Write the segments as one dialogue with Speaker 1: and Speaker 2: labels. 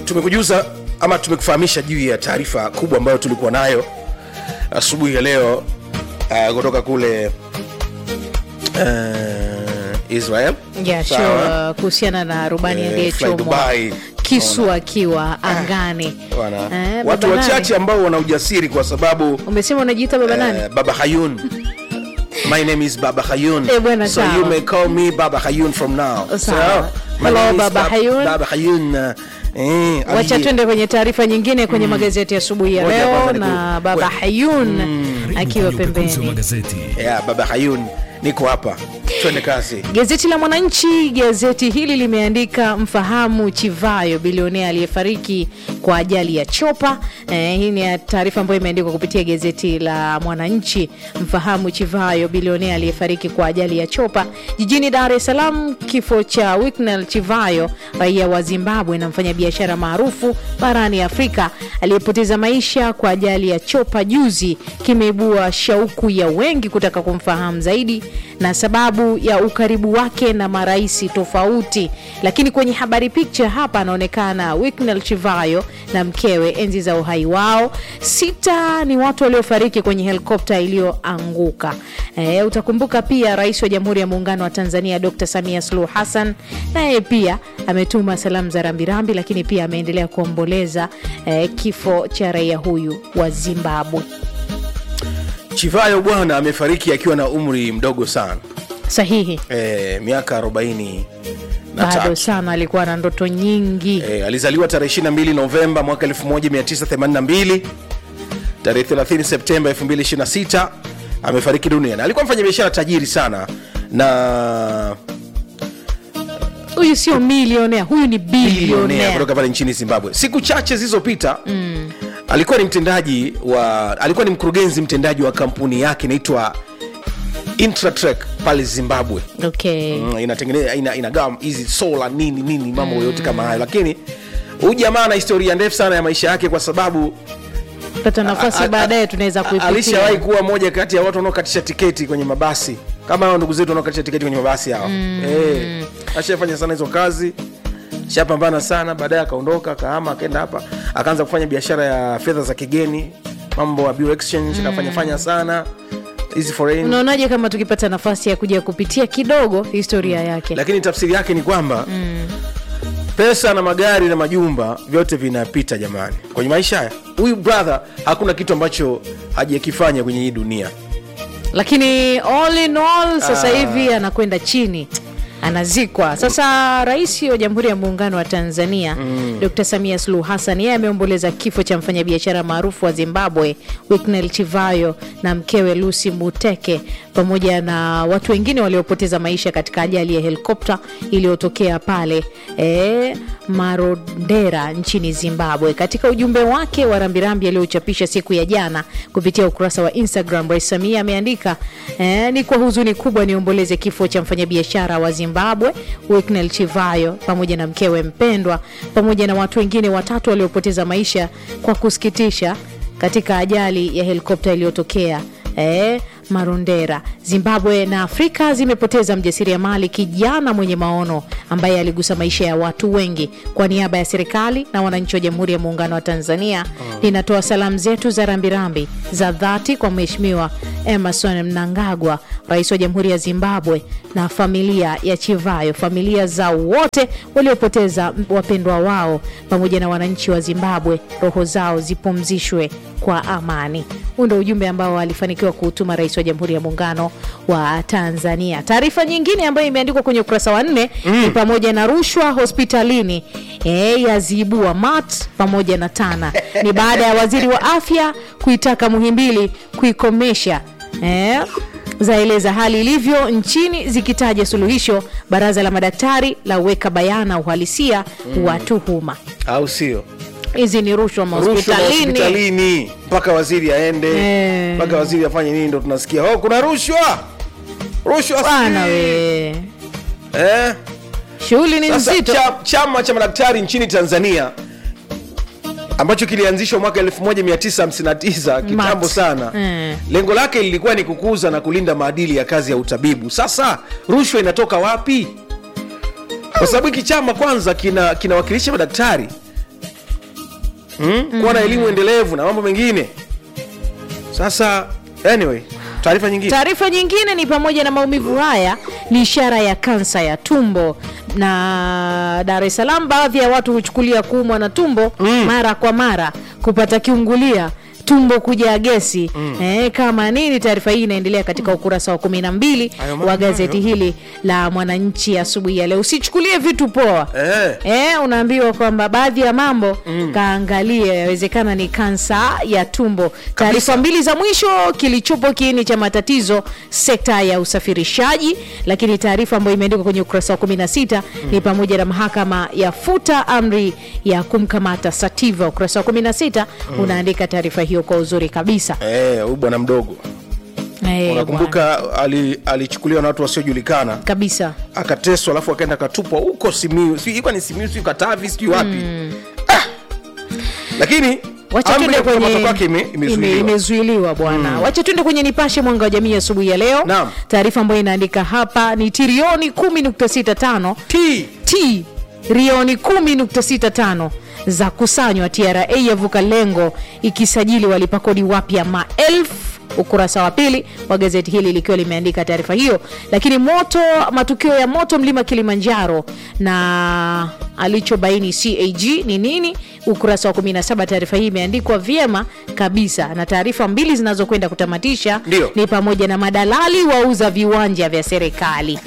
Speaker 1: tumekujuza ama tumekufahamisha juu ya taarifa kubwa ambayo tulikuwa nayo asubuhi ya leo uh, kutoka kule uh, israel
Speaker 2: Yeah,
Speaker 1: Sawa.
Speaker 2: sure. kuhusiana na rubani
Speaker 1: Eh, fly
Speaker 2: aliyechomwa
Speaker 1: Dubai.
Speaker 2: kisu akiwa angani
Speaker 1: Bwana.
Speaker 2: Eh,
Speaker 1: watu
Speaker 2: baba nani?
Speaker 1: wachache ambao wana ujasiri kwa sababu
Speaker 2: umesema unajiita baba nani
Speaker 1: uh, baba hayun my name is baba hayun
Speaker 2: Eh, bwana,
Speaker 1: so
Speaker 2: sawa.
Speaker 1: you may call me baba hayun from now
Speaker 2: Sawa.
Speaker 1: my
Speaker 2: Hello,
Speaker 1: name is
Speaker 2: Baba
Speaker 1: Bab-
Speaker 2: Hayun.
Speaker 1: baba hayun uh, eh,
Speaker 2: wacha
Speaker 1: aliye-
Speaker 2: twende kwenye taarifa nyingine kwenye magazeti ya asubuhi ya
Speaker 1: Ngoja
Speaker 2: leo
Speaker 1: kwanza
Speaker 2: na
Speaker 1: niku-
Speaker 2: baba
Speaker 1: we-
Speaker 2: hayun akiwa
Speaker 3: Kwenye upekuzi wa
Speaker 2: pembeni
Speaker 3: magazeti
Speaker 1: yeah, baba hayun niko hapa twende kazi
Speaker 2: Gazeti la Mwananchi, gazeti hili limeandika mfahamu Chivayo, bilionea aliyefariki kwa ajali ya chopa. Eh, hii ni taarifa ambayo imeandikwa kupitia gazeti la Mwananchi. Mfahamu Chivayo, bilionea aliyefariki kwa ajali ya chopa jijini Dar es Salaam. Kifo cha Wicknell Chivayo, raia wa Zimbabwe na mfanyabiashara maarufu barani Afrika aliyepoteza maisha kwa ajali ya chopa juzi, kimeibua shauku ya wengi kutaka kumfahamu zaidi na sababu ya ukaribu wake na marais tofauti. Lakini kwenye habari picha hapa anaonekana Wicknell Chivayo na mkewe enzi za uhai wao. Sita ni watu waliofariki kwenye helikopta iliyoanguka. E, utakumbuka pia rais wa Jamhuri ya Muungano wa Tanzania Dr. Samia Suluhu Hassan naye pia ametuma salamu za rambirambi, lakini pia ameendelea kuomboleza e, kifo cha raia huyu wa Zimbabwe.
Speaker 1: chivayo bwana amefariki akiwa na umri mdogo sana
Speaker 2: Sahihi,
Speaker 1: e, miaka 40 na
Speaker 2: bado
Speaker 1: tatu.
Speaker 2: sana alikuwa na ndoto nyingi.
Speaker 1: E, alizaliwa tarehe 22 Novemba mwaka 1982. Tarehe 30 Septemba 2026 amefariki dunia, na alikuwa mfanya biashara tajiri sana na
Speaker 2: huyu sio milionea huyu ni
Speaker 1: bilionea
Speaker 2: bilionea
Speaker 1: kutoka pale nchini Zimbabwe. Siku chache zilizopita mm. alikuwa ni mtendaji wa alikuwa ni mkurugenzi mtendaji wa kampuni yake inaitwa Intratrek pale Zimbabwe.
Speaker 2: okay.
Speaker 1: Mm, inatengeneza ina, inagawa hizi sola nini nini mambo yote kama hayo, lakini huyu jamaa ana historia ndefu sana ya maisha yake kwa sababu
Speaker 2: pata nafasi
Speaker 1: a- a-
Speaker 2: baadaye tunaweza
Speaker 1: a- alishawahi
Speaker 2: kuipitia
Speaker 1: kuwa moja kati ya watu wanaokatisha tiketi kwenye mabasi kama hao ndugu zetu wanaokatisha tiketi kwenye mabasi hao mm. eh, ashafanya sana hizo kazi shapambana sana baadaye akaondoka akahama akaenda hapa akaanza kufanya biashara ya fedha za kigeni mambo ya bill exchange akafanya fanya sana hizi foreign
Speaker 2: unaonaje kama tukipata nafasi ya kuja kupitia kidogo historia yake
Speaker 1: lakini tafsiri yake ni kwamba mm. pesa na magari na majumba vyote vinapita jamani kwenye maisha haya huyu brother hakuna kitu ambacho hajakifanya kwenye hii dunia
Speaker 2: lakini all in all sasa
Speaker 1: Ah.
Speaker 2: hivi anakwenda chini anazikwa sasa rais wa jamhuri ya muungano wa tanzania mm. dr samia suluhu hassan yeye ameomboleza kifo cha mfanyabiashara maarufu wa zimbabwe wicknel chivayo na mkewe lucy muteke pamoja na watu wengine waliopoteza maisha katika ajali ya helikopta iliyotokea pale e, marondera nchini zimbabwe katika ujumbe wake wa rambirambi aliochapisha siku ya jana kupitia ukurasa wa instagram rais samia ameandika eh, ni kwa huzuni kubwa niomboleze kifo cha mfanyabiashara wa zimbabwe wicknel chivayo pamoja na mkewe mpendwa pamoja na watu wengine watatu waliopoteza maisha kwa kusikitisha katika ajali ya helikopta iliyotokea eh, marondera zimbabwe na afrika zimepoteza mjasiriamali kijana mwenye maono ambaye aligusa maisha ya watu wengi kwa niaba ya serikali na wananchi wa jamhuri ya muungano wa tanzania linatoa salamu zetu za rambirambi za dhati kwa mheshimiwa emerson mnangagwa rais wa jamhuri ya zimbabwe na familia ya chivayo familia za wote waliopoteza wapendwa wao pamoja na wananchi wa zimbabwe roho zao zipumzishwe kwa amani huu ndo ujumbe ambao alifanikiwa kuutuma rais wa jamhuri ya muungano wa tanzania taarifa nyingine ambayo imeandikwa kwenye ukurasa wa nne mm. ni pamoja na rushwa hospitalini e, yaziibua mat pamoja na tana ni baada ya waziri wa afya kuitaka muhimbili kuikomesha e, zaeleza hali ilivyo nchini zikitaja suluhisho baraza la madaktari la weka bayana uhalisia mm. wa tuhuma
Speaker 1: au sio
Speaker 2: hizi ni rushwa
Speaker 1: rushwa
Speaker 2: mahospitalini
Speaker 1: hospitalini mpaka waziri aende
Speaker 2: Eh.
Speaker 1: mpaka waziri afanye nini ndo tunasikia oh, kuna rushwa rushwa
Speaker 2: bana
Speaker 1: si."
Speaker 2: we
Speaker 1: eh?
Speaker 2: shughuli ni
Speaker 1: Sasa
Speaker 2: nzito
Speaker 1: cha, chama cha madaktari nchini Tanzania ambacho kilianzishwa mwaka 1959 kitambo
Speaker 2: MAT.
Speaker 1: sana
Speaker 2: Mm.
Speaker 1: lengo lake lilikuwa ni kukuza na kulinda maadili ya kazi ya utabibu sasa rushwa inatoka wapi kwa sababu hiki chama kwanza kina kinawakilisha madaktari mm? kuwa na elimu endelevu na mambo mengine sasa anyway taarifa nyingine
Speaker 2: Taarifa nyingine ni pamoja na maumivu haya ni ishara ya kansa ya tumbo, na Dar es Salaam baadhi ya watu huchukulia kuumwa na tumbo mara kwa mara, kupata kiungulia tumbo kujaa gesi eh, kama nini. Taarifa hii inaendelea katika ukurasa wa kumi na mbili
Speaker 1: Hayo mambo
Speaker 2: wa gazeti
Speaker 1: hayo.
Speaker 2: hili la Mwananchi asubuhi ya leo. Usichukulie vitu poa
Speaker 1: eh.
Speaker 2: Eh, unaambiwa kwamba baadhi ya mambo kaangalia, yawezekana ni kansa ya tumbo. Taarifa mbili za mwisho, kilichopo kiini cha matatizo sekta ya usafirishaji. Lakini taarifa ambayo imeandikwa kwenye ukurasa wa 16 ni pamoja na mahakama yafuta amri ya kumkamata Sativa. Ukurasa wa 16 unaandika taarifa hiyo kwa uzuri kabisa.
Speaker 1: Eh, huyu bwana mdogo
Speaker 2: Eh, bwana.
Speaker 1: unakumbuka ali- alichukuliwa na watu wasiojulikana
Speaker 2: kabisa
Speaker 1: akateswa alafu akaenda akatupwa huko simiu sijui ilikuwa ni simiu sijui katavi sijui wapi ah! lakini
Speaker 2: Wacha
Speaker 1: amri
Speaker 2: tuende
Speaker 1: ya kukamatwa
Speaker 2: kwenye
Speaker 1: kwake ime-
Speaker 2: ime-
Speaker 1: imezuiliwa
Speaker 2: imezuiliwa bwana. Wacha tuende kwenye Nipashe mwanga wa jamii asubuhi ya leo.
Speaker 1: Naam.
Speaker 2: Taarifa ambayo inaandika hapa ni trilioni 10.65
Speaker 1: T.
Speaker 2: t trilioni 10.65 za kusanywa. TRA yavuka lengo ikisajili walipa kodi wapya maelfu ukurasa wa pili wa gazeti hili likiwa limeandika taarifa hiyo. Lakini moto, matukio ya moto mlima Kilimanjaro na alichobaini CAG ni nini, ukurasa wa 17. Taarifa hii imeandikwa vyema kabisa, na taarifa mbili zinazokwenda kutamatisha
Speaker 1: Ndio.
Speaker 2: ni pamoja na madalali wauza viwanja vya serikali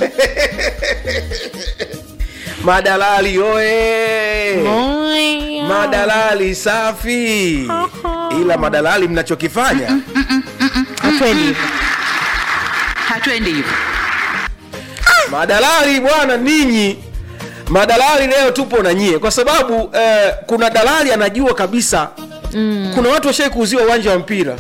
Speaker 1: madalali oe madalali safi ila madalali mnachokifanya
Speaker 2: Hatuendi hivyo.
Speaker 3: hatuendi hivyo
Speaker 1: madalali bwana ninyi madalali leo tupo na nyie kwa sababu eh, kuna dalali anajua kabisa mm. kuna watu washai kuuziwa uwanja wa mpira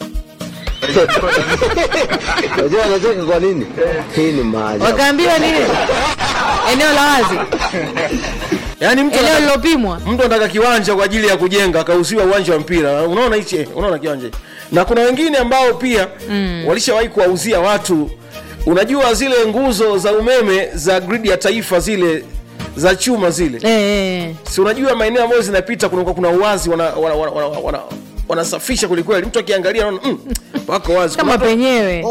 Speaker 4: Unajua anacheka kwa nini? Hii ni maajabu.
Speaker 2: wakaambiwa nini eneo la wazi
Speaker 1: yaani mtu
Speaker 2: eneo
Speaker 1: anataka-
Speaker 2: lilopimwa
Speaker 1: mtu anataka kiwanja kwa ajili ya kujenga akauziwa uwanja wa mpira unaona hichi eh, unaona kiwanja hichi. na kuna wengine ambao pia mm. walishawahi kuwauzia watu unajua zile nguzo za umeme za gridi ya taifa zile za chuma zile
Speaker 2: eh, eh.
Speaker 1: si unajua maeneo ambayo zinapita kuna, kuna uwazi wanasafisha wana, wana, wana, wana, wanasafisha kwelikweli mtu akiangalia anaona mm, wako wazi
Speaker 2: kama
Speaker 1: Kuna watu-
Speaker 2: penyewe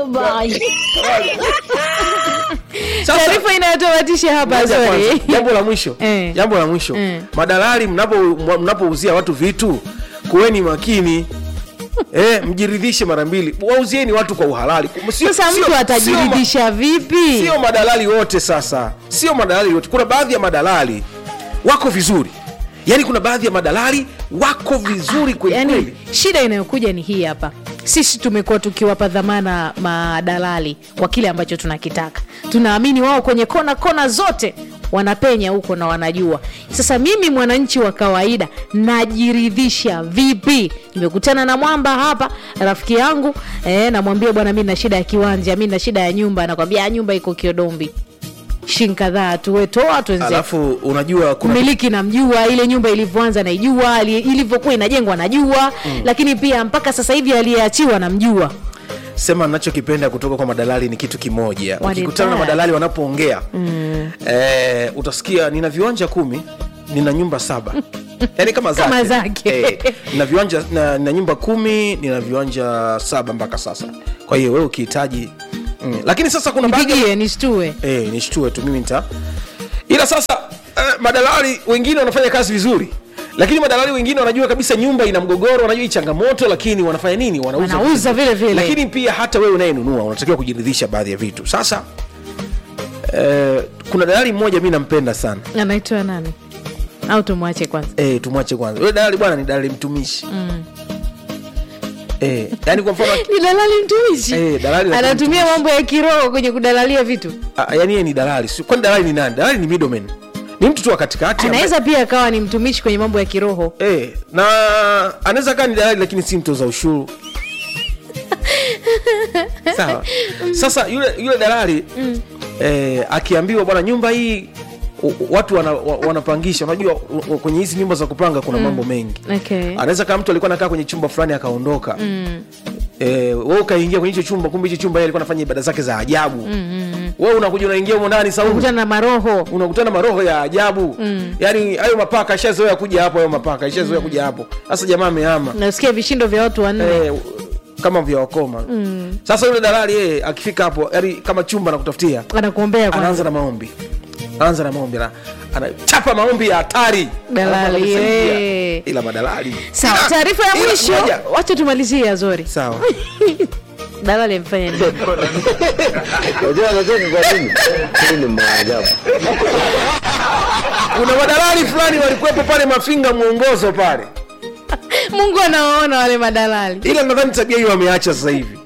Speaker 1: Sasa-
Speaker 2: taarifa inayotamatisha hapa
Speaker 1: Ngoja kwanza,
Speaker 2: sorry
Speaker 1: jambo la mwisho
Speaker 2: Eh.
Speaker 1: jambo la mwisho
Speaker 2: Eh.
Speaker 1: madalali mnapo- mnapouzia watu vitu kuweni makini eh, mjiridhishe mara mbili wauzieni watu kwa uhalali Sio-
Speaker 2: sasa
Speaker 1: sio-
Speaker 2: mtu atajiridhisha vipi
Speaker 1: sio madalali wote sasa sio madalali wote kuna baadhi ya madalali wako vizuri yaani kuna baadhi ya madalali wako vizuri kweli
Speaker 2: yani
Speaker 1: kweli
Speaker 2: shida inayokuja ni hii hapa sisi tumekuwa tukiwapa dhamana madalali kwa kile ambacho tunakitaka tunaamini wao kwenye kona kona zote wanapenya huko na wanajua sasa mimi mwananchi wa kawaida najiridhisha vipi nimekutana na mwamba hapa rafiki yangu eh, namwambia bwana mi na shida ya kiwanja mi na shida ya nyumba nakwambia "Ah, nyumba iko kiodombi shin kadhaa tuwetoa tuenze
Speaker 1: alafu unajua kuna
Speaker 2: mmiliki namjua ile nyumba ilivyoanza naijua ili- ilivyokuwa inajengwa najua mm. lakini pia mpaka sasa hivi aliyeachiwa namjua
Speaker 1: sema nachokipenda kutoka kwa madalali ni kitu kimoja
Speaker 2: What is
Speaker 1: ukikutana na
Speaker 2: that?
Speaker 1: madalali wanapoongea mm. eh, utasikia nina viwanja kumi nina nyumba saba yaani kama zake,
Speaker 2: Kama zake.
Speaker 1: Eh, nina viwanja na, nina nyumba kumi nina viwanja saba mpaka sasa kwa hiyo wewe ukihitaji mm. lakini sasa kuna baadhi ya-
Speaker 2: mpigie nishtue
Speaker 1: eh, nishtue tu mimi nita ila sasa eh, madalali wengine wanafanya kazi vizuri lakini madalali wengine wanajua kabisa nyumba ina mgogoro wanajua hii changamoto lakini wanafanya nini wanauza
Speaker 2: Wanauza
Speaker 1: vitu.
Speaker 2: vile vile.
Speaker 1: lakini pia hata wewe unayenunua unatakiwa kujiridhisha baadhi ya vitu sasa eh, kuna dalali mmoja mi nampenda sana
Speaker 2: anaitwa nani au tumwache kwanza
Speaker 1: eh, tumwache kwanza yule dalali bwana ni dalali mtumishi mm. eh, yani kwa mfano
Speaker 2: ni dalali mtumishi
Speaker 1: Eh, dalali la
Speaker 2: anatumia mambo ya kiroho kwenye kudalalia vitu
Speaker 1: ah, yani yeye ni dalali Si- kwani dalali ni nani dalali ni middleman ni mtu tu wa katikati ambaye-
Speaker 2: anaweza pia akawa ni mtumishi kwenye mambo ya kiroho
Speaker 1: Eh, na anaweza kaa ni dalali lakini si mtoza ushuru sawa sasa yule yule dalali mm. eh, akiambiwa bwana nyumba hii u- u- watu wana, wa- wanapangisha unajua u- u- kwenye hizi nyumba za kupanga kuna mambo mengi
Speaker 2: okay.
Speaker 1: anaweza kama mtu alikuwa anakaa kwenye chumba fulani akaondoka mm. eh, we ukaingia kwenye hicho chumba kumbe hicho chumba yeye alikuwa anafanya ibada zake za ajabu mm, mm. wewe unakuja unaingia humo ndani saumu
Speaker 2: kutana na maroho
Speaker 1: unakutana maroho ya ajabu mm. yaani hayo mapaka ishazoea kuja hapo hayo mapaka ishazoea kuja hapo sasa jamaa amehama
Speaker 2: nasikia vishindo vya watu wanne
Speaker 1: eh, kama vya wakoma mm. sasa yule dalali yeye akifika hapo yani kama chumba nakutafutia
Speaker 2: anakuombea kwanza
Speaker 1: anaanza na maombi anaanza na maombi ana- anachapa maombi ya hatari
Speaker 2: Dalali,
Speaker 1: Alafu anamsaidia.
Speaker 2: eh.
Speaker 1: ila madalali
Speaker 2: sawa
Speaker 1: Ila-
Speaker 2: taarifa ya
Speaker 1: ila
Speaker 2: mwisho
Speaker 1: moja.
Speaker 2: wacha tumalizie azori
Speaker 1: sawa
Speaker 2: dalali amfanya nini
Speaker 4: Unajua anacheka kwa nini? Hii ni maajabu.
Speaker 1: kuna madalali fulani walikuwepo pale mafinga mwongozo pale
Speaker 2: mungu anawaona wale madalali
Speaker 1: ila nadhani tabia hiyo wameacha sasa hivi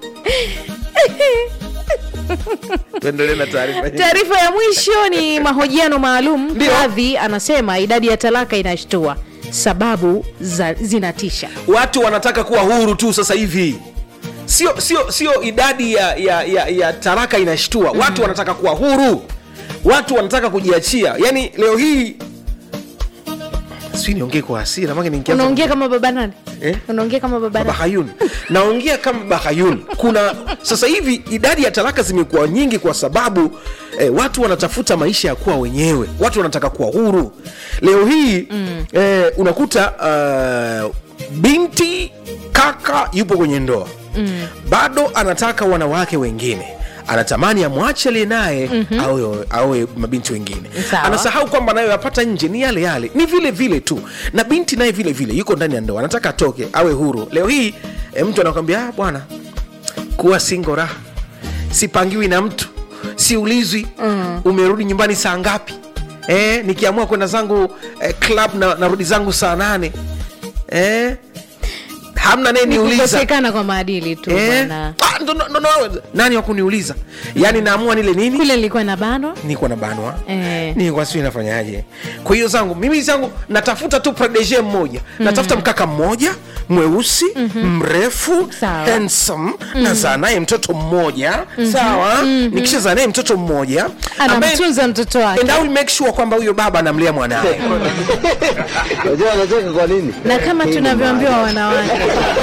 Speaker 1: tuendelee na taarifa hii.
Speaker 2: taarifa ya mwisho ni mahojiano maalum
Speaker 1: Ndio.
Speaker 2: kadhi anasema idadi ya talaka inashtua sababu za, zinatisha
Speaker 1: watu wanataka kuwa huru tu sasa hivi sio sio sio idadi ya, ya, ya, ya taraka inashtua watu wanataka kuwa huru watu wanataka kujiachia yaani leo hii sijui niongee kwa hasira make nikianza-
Speaker 2: unaongea kama baba nani
Speaker 1: Eh?
Speaker 2: unaongea kama baba nani
Speaker 1: bahayun naongea kama bahayun kuna sasa hivi idadi ya talaka zimekuwa nyingi kwa sababu eh, watu wanatafuta maisha ya kuwa wenyewe watu wanataka kuwa huru leo hii mm. eh, unakuta uh, binti kaka yupo kwenye ndoa mm. bado anataka wanawake wengine anatamani amwache aliye naye mm-hmm. awe, awe mabinti wengine
Speaker 2: Sawa.
Speaker 1: anasahau kwamba anayoyapata nje ni yale yale ni vile vile tu na binti naye vile vile yuko ndani ya ndoa anataka atoke awe huru leo hii e, mtu anakwambia "Ah, bwana kuwa singo raha sipangiwi na mtu siulizwi mm. umerudi nyumbani saa ngapi e, nikiamua kwenda zangu eh, club na narudi zangu saa nane e, hamna naye niuliza
Speaker 2: kukosekana kwa maadili tu
Speaker 1: Eh?
Speaker 2: bwana
Speaker 1: Ah, ndo- ndo- ndo- nani wakuniuliza yaani naamua nile nini
Speaker 2: kule nilikuwa na bano
Speaker 1: niko na banwa
Speaker 2: Eh.
Speaker 1: nilikuwa sijui nafanyaje kwa hiyo zangu mimi zangu natafuta tu protege mmoja natafuta mkaka mmoja mweusi mrefu
Speaker 2: Sawa.
Speaker 1: handsome nazaa naye mtoto mmoja sawa nikishazaa naye mtoto mmoja ambaye-
Speaker 2: anamtunza mtoto wake
Speaker 1: and I will make sure kwamba huyo baba anamlea mwanawe
Speaker 4: Unajua anacheka kwa nini?
Speaker 2: na kama
Speaker 4: Hii ni
Speaker 2: tunavyoambiwa
Speaker 4: maajabu.
Speaker 2: wanawake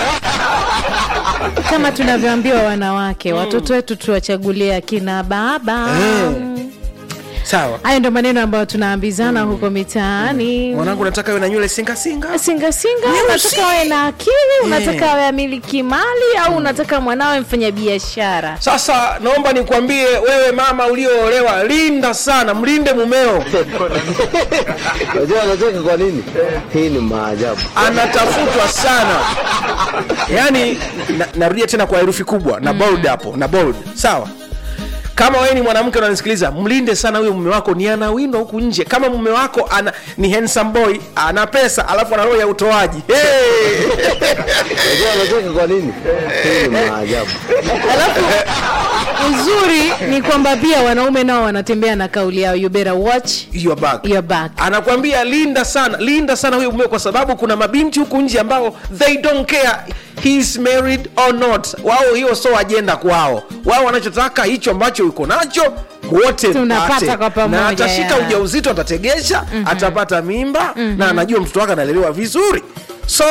Speaker 2: kama tunavyoambiwa wanawake watoto wetu tuwachagulie akina baba
Speaker 1: Eh. sawa
Speaker 2: hayo ndo maneno ambayo tunaambizana huko mitaani
Speaker 1: mwanangu nataka iwe na nywele singasinga
Speaker 2: singasinga
Speaker 1: Nyeusi.
Speaker 2: unataka awe na akili unataka awe amiliki mali au unataka mwanawe mfanya biashara
Speaker 1: sasa naomba nikwambie wewe mama ulioolewa linda sana mlinde mumeo
Speaker 4: Unajua anacheka kwa nini? Hii ni maajabu.
Speaker 1: anatafutwa sana yaani na, narudia tena kwa herufi kubwa na bold hapo na bold sawa kama wewe ni mwanamke unanisikiliza mlinde sana huyo mume wako ni anawindwa huku nje kama mume wako ana ni handsome boy ana pesa alafu ana roho ya utoaji hey!
Speaker 4: Unajua anacheka kwa nini? Hii ni maajabu.
Speaker 2: alafu uzuri ni kwamba pia wanaume nao wanatembea na kauli yao you better watch
Speaker 1: your back.
Speaker 2: your back
Speaker 1: anakwambia linda sana linda sana huyo mume kwa sababu kuna mabinti huku nje ambao they don't care he is married or not wao hiyo so ajenda kwao wao wanachotaka hicho ambacho uko nacho wote
Speaker 2: Tunapata
Speaker 1: mpate.
Speaker 2: kwa pamoja,
Speaker 1: na atashika
Speaker 2: ya.
Speaker 1: ujauzito atategesha mm-hmm. atapata mimba mm-hmm. na anajua mtoto wake analelewa vizuri so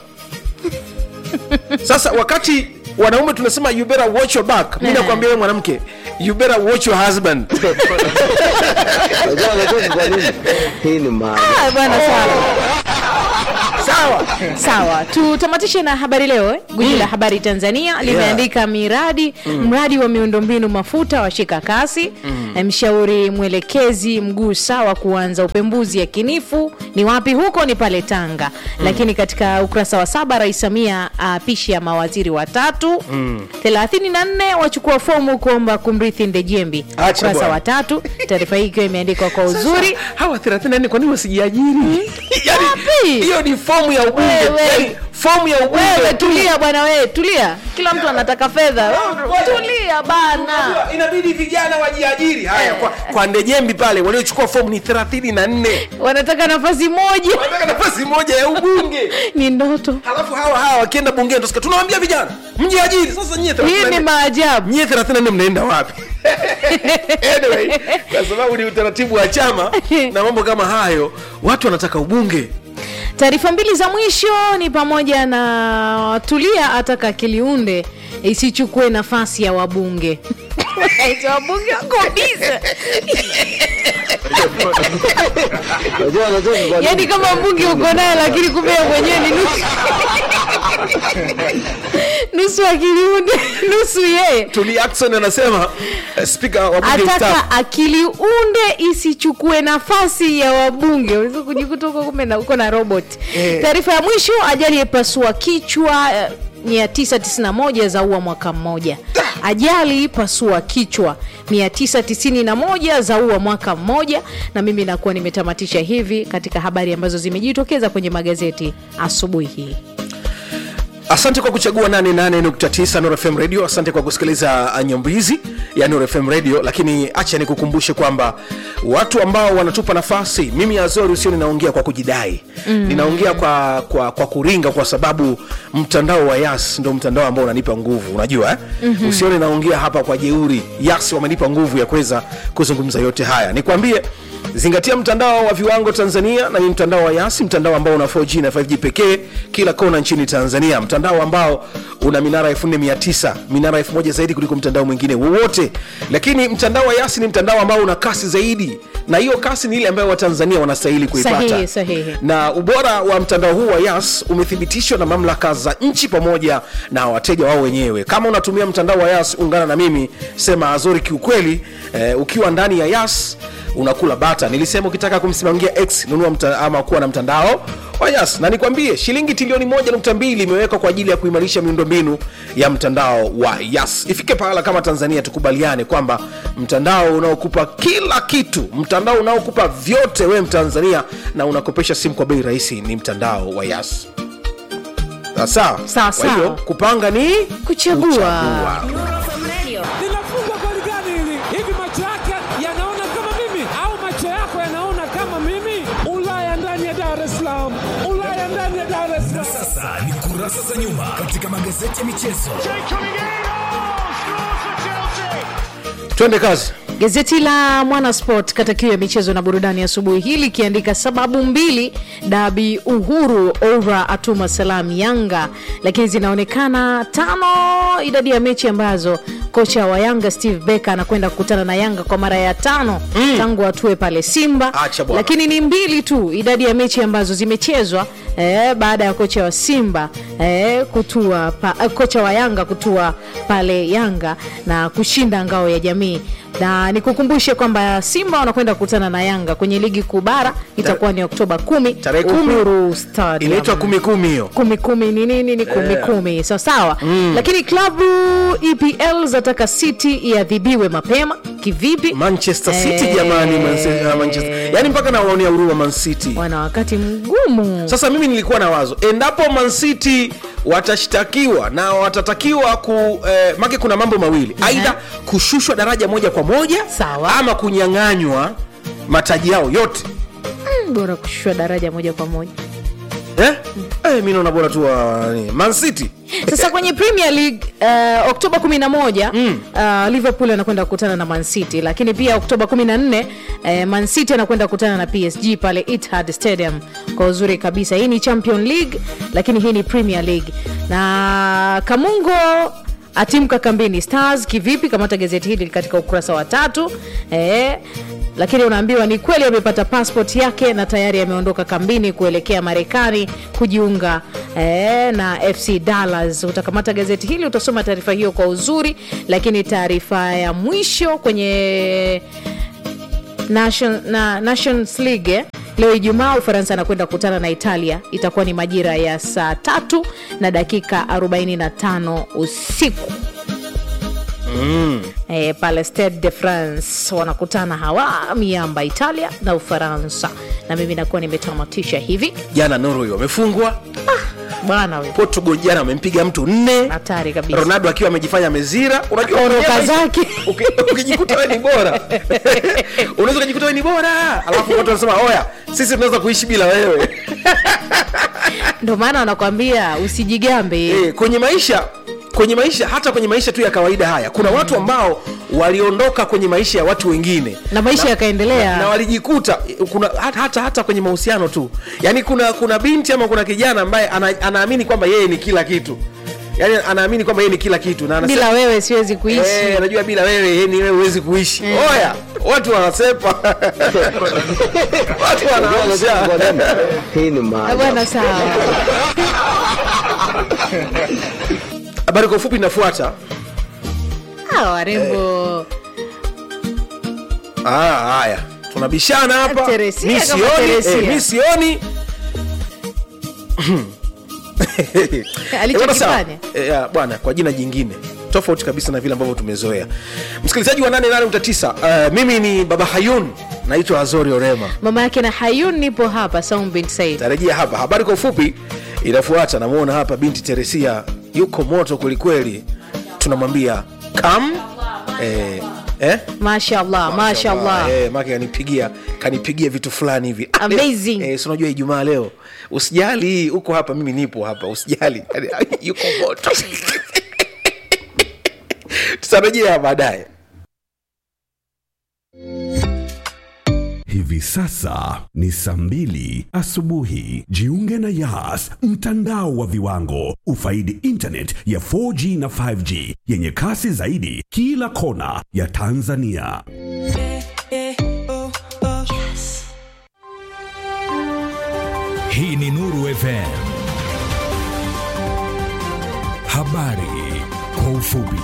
Speaker 1: sasa wakati wanaume tunasema you better watch your back mi
Speaker 2: Eh.
Speaker 1: nakwambia wewe mwanamke you better watch your husband
Speaker 4: Unajua anacheka kwa nini? Hii ni maajabu.
Speaker 2: Ah, bwana sawa
Speaker 1: sawa
Speaker 2: sawa tutamatishe na habari leo eh? guji la habari tanzania limeandika miradi mradi wa miundombinu mafuta washika kasi mm. mshauri mwelekezi mguu sawa kuanza upembuzi yakinifu ni wapi huko ni pale tanga lakini katika ukurasa wa saba rais samia apishi ya mawaziri watatu mm. 34 wachukua fomu kuomba kumrithi ndejembi
Speaker 1: Acha
Speaker 2: ukurasa
Speaker 1: bwana.
Speaker 2: wa tatu taarifa hii ikiwa imeandikwa kwa uzuri
Speaker 1: Sasa, hawa 34 kwa nini wasijiajiri yani
Speaker 2: Wapi?
Speaker 1: hiyo ni fomu ya ubunge
Speaker 2: Wewe.
Speaker 1: yani, fomu ya
Speaker 2: wewe
Speaker 1: ubunge tu.
Speaker 2: tulia bwana wewe tulia kila mtu anataka fedha Wewe tulia bana
Speaker 1: Unajua, inabidi vijana wajiajiri haya kwa, kwa ndejembi pale waliochukua fomu ni 34
Speaker 2: wanataka nafasi moja
Speaker 1: wanataka nafasi moja ya ubunge
Speaker 2: ni ndoto
Speaker 1: halafu hawa hawa wakienda bungeni tusikia tunawambia vijana mjiajiri sasa nyie
Speaker 2: hii ni
Speaker 1: 34
Speaker 2: maajabu
Speaker 1: nyie 34 mnaenda wapi anyway, kwa sababu ni utaratibu wa chama na mambo kama hayo watu wanataka ubunge
Speaker 2: taarifa mbili za mwisho ni pamoja na tulia ataka kiliunde isichukue nafasi ya wabunge Eti wabunge wako bize
Speaker 4: Unajua anacheka kwa
Speaker 2: yaani
Speaker 4: nini?
Speaker 2: kama mbunge uko naye lakini kumbe yeye mwenyewe ni nusu nusu akiliunde nusu yeye
Speaker 1: Tuli Ackson anasema eh, spika wa bunge mstaafu
Speaker 2: ataka akili unde isichukue nafasi ya wabunge unaweza kujikuta huko kumbe na uko na robot
Speaker 1: Eh.
Speaker 2: taarifa ya mwisho ajali ipasua kichwa eh, 991 zaua mwaka mmoja ajali pasua kichwa 991 zaua mwaka mmoja na mimi nakuwa nimetamatisha hivi katika habari ambazo zimejitokeza kwenye magazeti asubuhi hii
Speaker 1: asante kwa kuchagua 88.9 Nuru FM radio asante kwa kusikiliza uh, nyambizi ya Nuru FM radio lakini acha nikukumbushe kwamba watu ambao wanatupa nafasi mimi azori usio ninaongea kwa kujidai mm. ninaongea kwa, kwa, kwa kuringa kwa sababu mtandao wa yas ndo mtandao ambao unanipa nguvu unajua eh? mm-hmm. usio ninaongea hapa kwa jeuri yas wamenipa nguvu ya kuweza kuzungumza yote haya nikwambie zingatia mtandao wa viwango tanzania na ni mtandao wa yasi mtandao ambao una 4g na 5g pekee kila kona nchini tanzania mtandao ambao una minara 4900 minara 1000 zaidi kuliko mtandao mwingine wowote lakini mtandao wa yasi ni mtandao ambao una kasi zaidi na hiyo kasi ni ile ambayo watanzania wanastahili kuipata
Speaker 2: Sahihi, sahihi.
Speaker 1: na ubora wa mtandao huu wa yas umethibitishwa na mamlaka za nchi pamoja na wateja wao wenyewe kama unatumia mtandao wa yas ungana na mimi sema azori kiukweli eh, ukiwa ndani ya yas unakula bata nilisema ukitaka kumsimamia x nunua mta, ama kuwa na mtandao wa yas na nikwambie shilingi trilioni moja nukta mbili imewekwa kwa ajili ya kuimarisha miundombinu ya mtandao wa yas ifike pahala kama tanzania tukubaliane kwamba mtandao unaokupa kila kitu mtandao unaokupa vyote wewe mtanzania na unakopesha simu kwa bei rahisi ni mtandao wa yas sawa
Speaker 2: Sawa,
Speaker 1: Kwa hiyo
Speaker 2: sawa.
Speaker 1: kupanga ni
Speaker 2: kuchagua,
Speaker 5: linafungwa goli gani hili? Hivi macho yake yanaona kama mimi au macho yako yanaona kama mimi? Ulaya ndani ya Dar es Salaam, Ulaya ndani ya Dar es Salaam.
Speaker 6: Sasa ni kurasa za nyuma katika magazeti ya michezo.
Speaker 1: twende kazi
Speaker 2: Gazeti la Mwanasport kata kiu ya michezo na burudani asubuhi hii likiandika sababu mbili dabi Uhuru Oura atuma salam Yanga, lakini zinaonekana tano idadi ya mechi ambazo kocha wa Yanga Steve Becker anakwenda kukutana na Yanga kwa mara ya tano mm. tangu atue pale Simba,
Speaker 1: Acha bwana.
Speaker 2: lakini ni mbili tu idadi ya mechi ambazo zimechezwa eh, baada ya kocha wa Simba eh, kutua pa, eh, kocha wa Yanga kutua pale Yanga na kushinda ngao ya jamii na nikukumbushe kwamba Simba wanakwenda kukutana na Yanga kwenye ligi kuu bara itakuwa ni Oktoba kumi
Speaker 1: Tarehe kumi.
Speaker 2: Uhuru Stadium.
Speaker 1: inaitwa kumi kumi hiyo
Speaker 2: kumi kumi ni nini ni kumi kumi sawa sawa lakini klabu EPL zataka City iadhibiwe mapema kivipi
Speaker 1: manchester city
Speaker 2: Eh,
Speaker 1: jamani Manse- uh, manchester yani mpaka nawaonea huruma man city
Speaker 2: wana wakati mgumu
Speaker 1: sasa mimi nilikuwa na wazo endapo man city watashtakiwa na watatakiwa ku eh, make kuna mambo mawili aidha kushushwa daraja moja kwa moja
Speaker 2: Sawa.
Speaker 1: ama kunyang'anywa mataji yao yote
Speaker 2: bora kushushwa daraja moja kwa moja
Speaker 1: eh? Eh, mi naona bora tu wa nani, man city
Speaker 2: sasa kwenye premier league uh, oktoba 11 mm. uh, liverpool anakwenda kukutana na man city lakini pia oktoba 14 uh, man city anakwenda kukutana na psg pale Etihad stadium kwa uzuri kabisa hii ni champion league lakini hii ni premier league na kamungo atimka kambini stars kivipi kamata gazeti hili katika ukurasa wa tatu eh, lakini unaambiwa ni kweli amepata passport yake na tayari ameondoka kambini kuelekea marekani kujiunga eh, na fc dallas utakamata gazeti hili utasoma taarifa hiyo kwa uzuri lakini taarifa ya mwisho kwenye Nation, na, nations league eh? leo ijumaa ufaransa anakwenda kukutana na italia itakuwa ni majira ya saa tatu na dakika 45 usiku mm. e, pale stade de france wanakutana hawa miamba italia na ufaransa na mimi nakuwa nimetamatisha hivi
Speaker 1: jana norway wamefungwa
Speaker 2: bwana we
Speaker 1: portugal jana wamempiga mtu nne
Speaker 2: hatari kabisa
Speaker 1: ronaldo akiwa amejifanya mezira unajua
Speaker 2: Oroka
Speaker 1: mwenyewe-
Speaker 2: zake.
Speaker 1: uki- ukijikuta we ni bora unaweza ukajikuta we ni bora alafu watu wanasema oya sisi tunaweza kuishi bila wewe
Speaker 2: ndo maana wanakwambia usijigambe
Speaker 1: e, kwenye maisha kwenye maisha hata kwenye maisha tu ya kawaida haya kuna watu ambao waliondoka kwenye maisha ya watu wengine
Speaker 2: Na maisha yakaendelea.
Speaker 1: na walijikuta kuna hata, hata, hata kwenye mahusiano tu yaani kuna kuna binti ama kuna kijana ambaye ana, anaamini kwamba yeye ni kila kitu yani anaamini kwamba yeye ni kila kitu na anasema
Speaker 2: bila wewe siwezi kuishi
Speaker 1: Eh, najua bila wewe yani wewe huwezi kuishi oya watu wanasepa watu
Speaker 4: Unajua anacheka kwa
Speaker 1: wanaamsha
Speaker 4: nini? Hii ni
Speaker 2: Ah,
Speaker 4: maajabu.
Speaker 2: bwana sawa
Speaker 1: habari kwa ufupi inafuata
Speaker 2: Ah, warembo
Speaker 1: Ah, haya tunabishana hapa
Speaker 2: Teresia
Speaker 1: mi
Speaker 2: kama
Speaker 1: sioni
Speaker 2: Teresia.
Speaker 1: eh, mi sioni
Speaker 2: Alichokifanya.
Speaker 1: Eh, bwana, sawa. Eh, ya, bwana kwa jina jingine tofauti kabisa na vile ambavyo tumezoea msikilizaji wa 89 uh, mimi ni baba hayun naitwa azori orema
Speaker 2: mama yake na hayun nipo hapa Saum bin Said
Speaker 1: tarejea hapa habari kwa ufupi inafuata namwona hapa binti teresia yuko moto kwelikweli tunamwambia kam eh, eh?
Speaker 2: mashallah mashallah
Speaker 1: Eh, make kanipigia kanipigia vitu fulani hivi Ah,
Speaker 2: Amazing.
Speaker 1: eh, si unajua ijumaa leo usijali uko hapa mimi nipo hapa usijali yuko moto tutarejea baadaye
Speaker 7: Hivi sasa ni saa mbili asubuhi. Jiunge na Yas, mtandao wa viwango. Ufaidi internet ya 4G na 5G yenye kasi zaidi kila kona ya Tanzania.
Speaker 6: Hii ni Nuru FM. Habari kwa ufupi.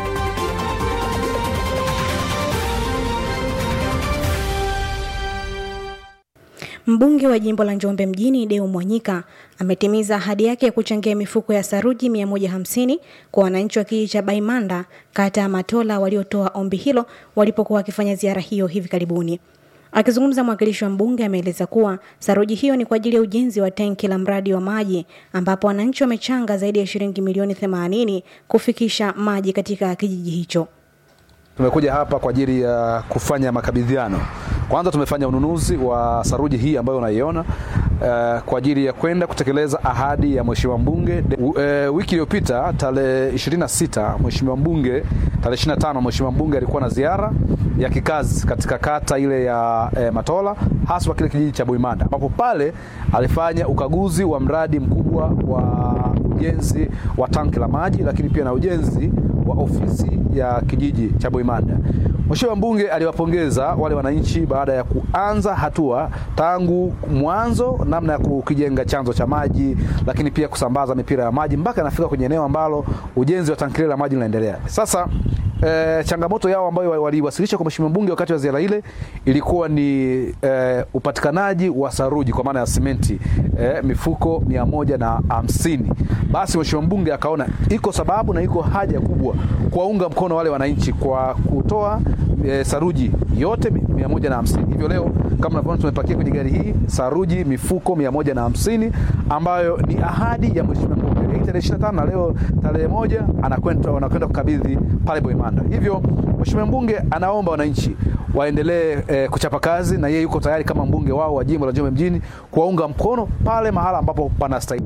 Speaker 8: Mbunge wa jimbo la Njombe mjini Deo Mwanyika ametimiza ahadi yake ya kuchangia mifuko ya saruji 150 kwa wananchi wa kijiji cha Baimanda kata ya Matola waliotoa ombi hilo walipokuwa wakifanya ziara hiyo hivi karibuni. Akizungumza mwakilishi wa mbunge ameeleza kuwa saruji hiyo ni kwa ajili ya ujenzi wa tenki la mradi wa maji ambapo wananchi wamechanga zaidi ya shilingi milioni 80 kufikisha maji katika kijiji hicho.
Speaker 9: Tumekuja hapa kwa ajili ya kufanya makabidhiano. Kwanza tumefanya ununuzi wa saruji hii ambayo unaiona uh, kwa ajili ya kwenda kutekeleza ahadi ya mheshimiwa mbunge. Uh, wiki iliyopita tarehe 26 mheshimiwa mbunge, tarehe 25 mheshimiwa mbunge alikuwa na ziara ya kikazi katika kata ile ya eh, Matola haswa kile kijiji cha Buimanda ambapo pale alifanya ukaguzi wa mradi mkubwa wa ujenzi wa tanki la maji lakini pia na ujenzi wa ofisi ya kijiji cha Buimanda. Mheshimiwa mbunge aliwapongeza wale wananchi baada ya kuanza hatua tangu mwanzo, namna ya kukijenga chanzo cha maji, lakini pia kusambaza mipira ya maji mpaka anafika kwenye eneo ambalo ujenzi wa tanki lile la maji unaendelea. Sasa E, changamoto yao ambayo waliwasilisha kwa mheshimiwa mbunge wakati wa ziara ile ilikuwa ni e, upatikanaji wa saruji kwa maana ya simenti e, mifuko mia moja na hamsini. Basi mheshimiwa mbunge akaona iko sababu na iko haja kubwa kuwaunga mkono wale wananchi kwa kutoa e, saruji yote mia moja na hamsini. Hivyo leo kama unavyoona tumepakia kwenye gari hii saruji mifuko mia moja na hamsini ambayo ni ahadi ya mheshimiwa mbunge Hii tarehe 25 na leo tarehe moja anakwenda wanakwenda kukabidhi pale Boimanda. Hivyo mheshimiwa mbunge anaomba wananchi waendelee e, kuchapa kazi na yeye yuko tayari kama mbunge wao wa jimbo la Njombe mjini kuwaunga mkono pale mahala ambapo panastahili.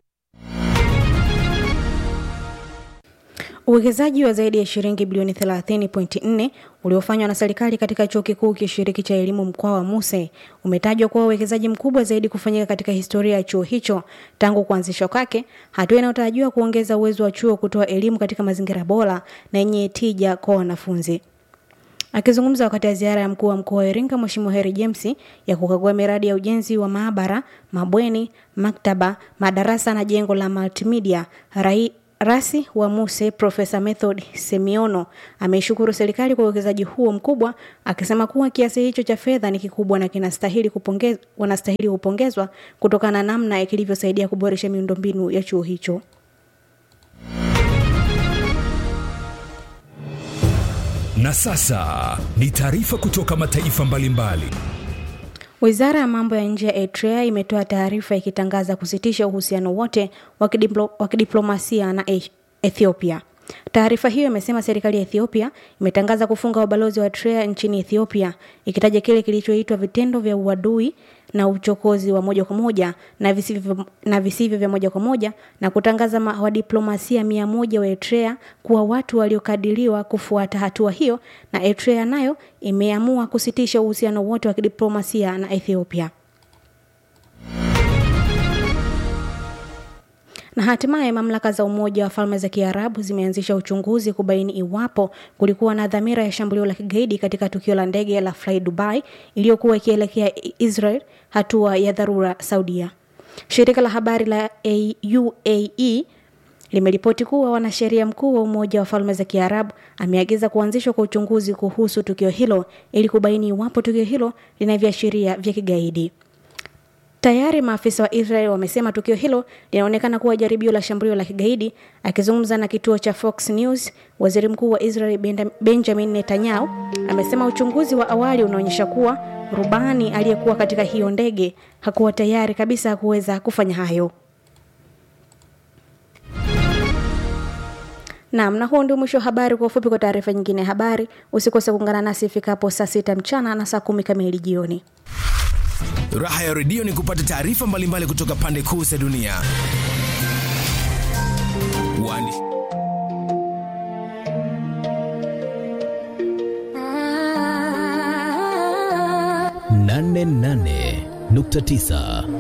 Speaker 8: Uwekezaji wa zaidi ya shilingi bilioni 30.4 uliofanywa na serikali katika chuo kikuu kishiriki cha elimu mkoa wa Muse umetajwa kuwa uwekezaji mkubwa zaidi kufanyika katika historia ya chuo hicho tangu kuanzishwa kwake, hatua inayotarajiwa kuongeza uwezo wa chuo kutoa elimu katika mazingira bora na yenye tija kwa wanafunzi. Akizungumza wakati wa ziara ya mkuu wa mkoa wa Iringa Mheshimiwa Heri James ya kukagua miradi ya ujenzi wa maabara, mabweni, maktaba, madarasa na jengo la multimedia, rai Rasi wa Muse Profesa Method Semiono ameishukuru serikali kwa uwekezaji huo mkubwa, akisema kuwa kiasi hicho cha fedha ni kikubwa na kinastahili kupongezwa, wanastahili kupongezwa kutokana na namna kilivyosaidia kuboresha miundombinu ya chuo hicho.
Speaker 6: Na sasa ni taarifa kutoka mataifa mbalimbali.
Speaker 8: Wizara ya mambo ya nje ya Eritrea imetoa taarifa ikitangaza kusitisha uhusiano wote wa kidiplo, wa kidiplomasia na e Ethiopia. Taarifa hiyo imesema serikali ya Ethiopia imetangaza kufunga ubalozi wa Eritrea nchini Ethiopia, ikitaja kile kilichoitwa vitendo vya uadui na uchokozi wa moja kwa moja na visivyo, na visivyo vya moja kwa moja na kutangaza wadiplomasia mia moja wa Eritrea kuwa watu waliokadiriwa kufuata hatua hiyo, na Eritrea nayo imeamua kusitisha uhusiano wote wa kidiplomasia na Ethiopia. Na hatimaye mamlaka za Umoja wa Falme za Kiarabu zimeanzisha uchunguzi kubaini iwapo kulikuwa na dhamira ya shambulio la kigaidi katika tukio la ndege la Fly Dubai iliyokuwa ikielekea Israel, hatua ya dharura Saudia. Shirika la habari la UAE limeripoti kuwa wanasheria mkuu wa Umoja wa Falme za Kiarabu ameagiza kuanzishwa kwa uchunguzi kuhusu tukio hilo ili kubaini iwapo tukio hilo lina viashiria vya kigaidi. Tayari maafisa wa Israel wamesema tukio hilo linaonekana kuwa jaribio la shambulio la kigaidi. Akizungumza na kituo cha Fox News, waziri mkuu wa Israel Benjamin Netanyahu amesema uchunguzi wa awali unaonyesha kuwa rubani aliyekuwa katika hiyo ndege hakuwa tayari kabisa kuweza kufanya hayo. Naam, na huo ndio mwisho wa habari. Kwa ufupi, kwa taarifa nyingine ya habari, usikose kuungana nasi ifikapo saa sita mchana na saa kumi kamili jioni.
Speaker 10: Raha ya redio ni kupata taarifa mbalimbali kutoka pande kuu za dunia. Wani.
Speaker 11: nane nane nukta tisa